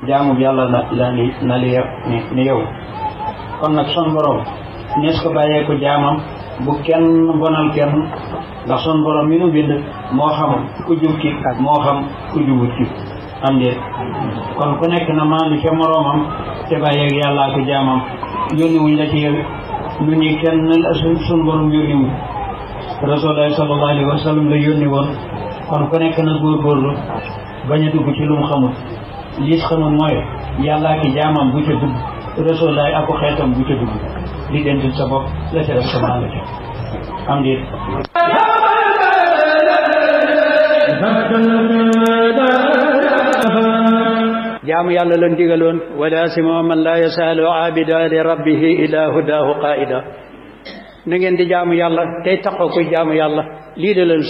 jaamu yàlla la la ni na li ni ni yow kon nag son borom nees ko bàyyee ko jaamam bu kenn bonal kenn ndax son borom mi nu bind moo xam ku jub ki moo xam ku jubut ki am déet kon ku nekk na maandu ca moroomam te bàyyeeg yàllaa ko jaamam yónni wuñ la ci yow lu ñuy kenn la sun sun borom yónni wuñ rasulullah sallallahu alayhi wa sallam la yónni woon kon ku nekk na góorgóorlu bañ a dugg ci lu mu xamul liis xamul mooy yàllaa ki jaamam bu ca dugg rasulullah ak ko xeetam bu ca dugg li dentil sa bopp la ca def sa maa la ca am déet jaamu yàlla lan digaloon wala sima man la yasaalu abida li rabbihi ila hudahu qaida na ngeen di jaamu yàlla tey taxoo koy jaamu yàlla lii de leen